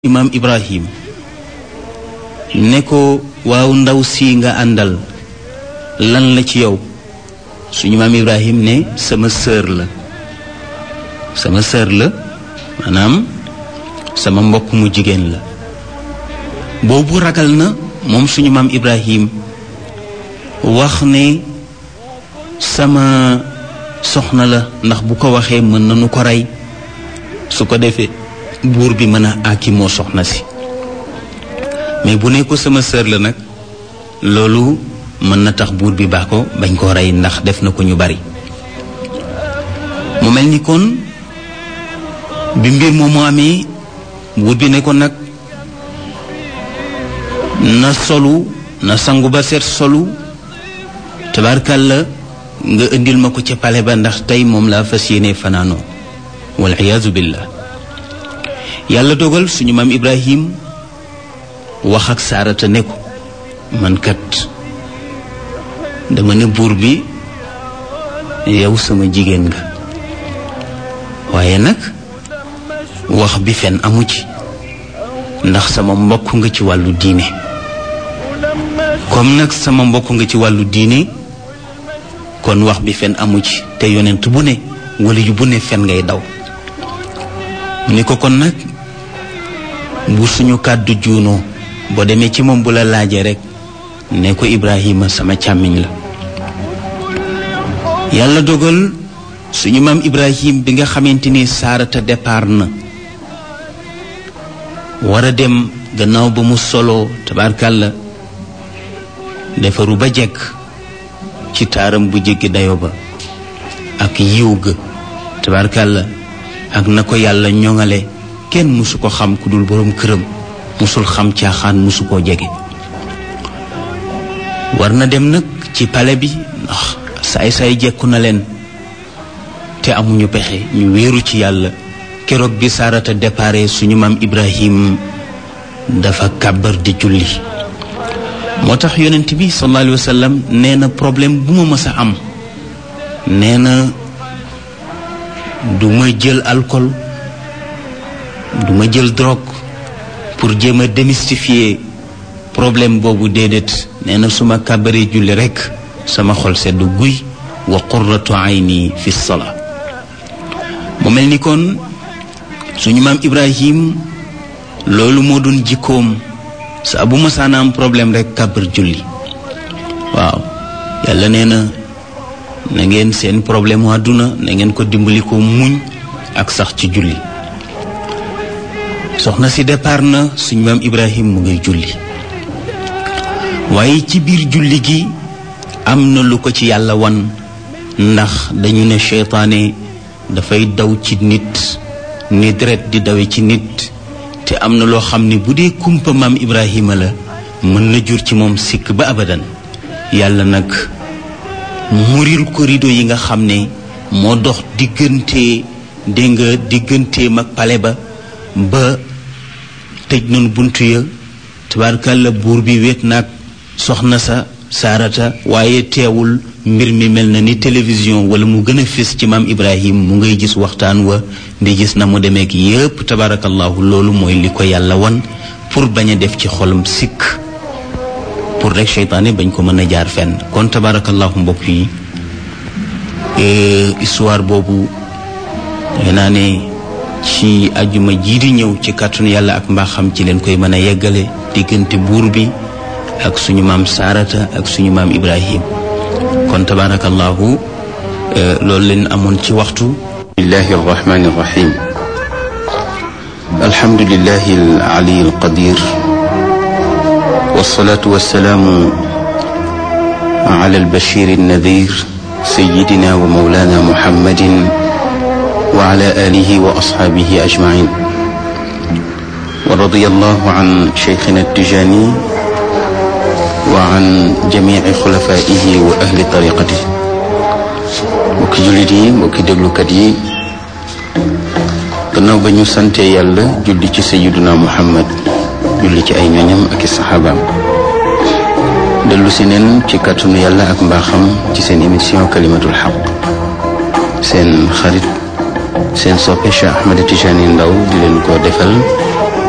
imaam ibrahim ne ko waaw ndaw si nga àndal lan la ci yow suñu maam ibrahim ne sama sœur la sama sœur la maanaam sama mbokk mu jigéen la boobu ragal na moom suñu maam ibrahim wax ne sama soxna la ndax bu ko waxee mën nañu ko rey su ko defee buur bi mën a àkki moo soxna si mais bu ne ko sama sœur la nag loolu mën na tax buur bi baax ko bañ koo rey ndax def na ko ñu bari mu mel ni kon bi mbir moomu amee buur bi ne ko nag na solu na sangu ba seet solu tabarkàlla nga indil ma ko ca pale ba ndax tey moom laa fas yéene fanaanoo wal iyaazu billah yàlla dogal suñu maam ibrahim wax ak saarata ne ko man kat dama ne buur bi yow sama jigéen nga waaye nag wax bi fen amu ci ndax sama mbokk nga ci wàllu diine comme nag sama mbokk nga ci wàllu diine kon wax bi fen amu ci te yonent bu ne wala yu bu ne fen ngay daw mu ne ko kon nag bu suñu kàddu juunoo boo demee ci moom bu la laajee rek ne ko Ibrahima sama càmmiñ la yàlla dogal suñu maam Ibrahim bi nga xamante ni saarata départ na war a dem gannaaw ba mu solo tabaarkàlla defaru ba jekk ci taaram bu jéggi dayo ba ak yiw ga tabaarkàlla ak na ko yàlla ñoŋale kenn mësu ko xam ku dul boroom këram mësul xam caaxaan mësu koo jege war na dem nag ci pale bi ndax saay-saay jekku na leen te amuñu pexe ñu wéeru ci yàlla keroog bi saarata dépare suñu maam ibrahim dafa kàbbar di julli moo tax yonent bi sallallahu alayhi wa sallam nee na problème bu ma mës a am nee na du ma jël alcool du ma jël drogue pour jéem a démystifier problème boobu déedéet nee na su ma kàbbaree julli rekk sama xol sedd guy wa qurratu ayni fi salaa mu mel ni kon suñu maam Ibrahim loolu moo doon jikkoom saa bu masaana am problème rekk kàbbar julli waaw yàlla nee na na ngeen seen problème mu àdduna na ngeen ko dimbali ko muñ ak sax ci julli soxna si départ na suñu maam Ibrahim mu ngay julli waaye ci biir julli gi am na lu ko ci yàlla wan ndax dañu ne seytaane dafay daw ci nit ni deret di dawe ci nit te am na loo xam ne bu dee kumpa maam Ibrahima la mën na jur ci moom sikk ba abadan yàlla nag muril ko rido yi nga xam ne moo dox diggante dégg nga digganteem ak pale ba ba tëj nañu buntu ya tabaarkàlla buur bi wéet naag soxna sa saarata waaye teewul mbir mi mel na ni télévision wala mu gën a fés ci maam Ibrahim mu ngay gis waxtaan wa di gis na mu demeek yépp tabaarakallahu loolu mooy li ko yàlla wan pour bañ a def ci xolam sikk pour rek seytaane bañ ko mën a jaar fenn kon tabaarakallahu mbokk yi histoire boobu naa ne ci ajuma jii di ñëw ci kàttanu yàlla ak mbaaxam ci leen koy mën a yeggale diggante buur bi ak suñu maam saarata ak suñu maam ibrahim kon tabarakallahu loolu leen amoon ci waxtu bismillahi arrahmani arrahim alhamdulillahi alali alqadir wassalatu wassalaamu ala albashir alnadir sayidina wa maulana muhammadin وعلى آله وأصحابه أجمعين ورضي الله عن شيخنا التجاني وعن جميع خلفائه وأهل طريقته mbokki jullit yi mbokki déglukat yi gannaaw ba ñu sante yàlla julli ci sayiduna muhammad julli ci ay ñoñam ak i saxaabaam dellu si neen ci kàttanu yàlla ak mbaaxam ci seen émission kalimatul xaq seen xarit seen soppe Cheikh Ahmed Tijani Ndaw di leen ko defal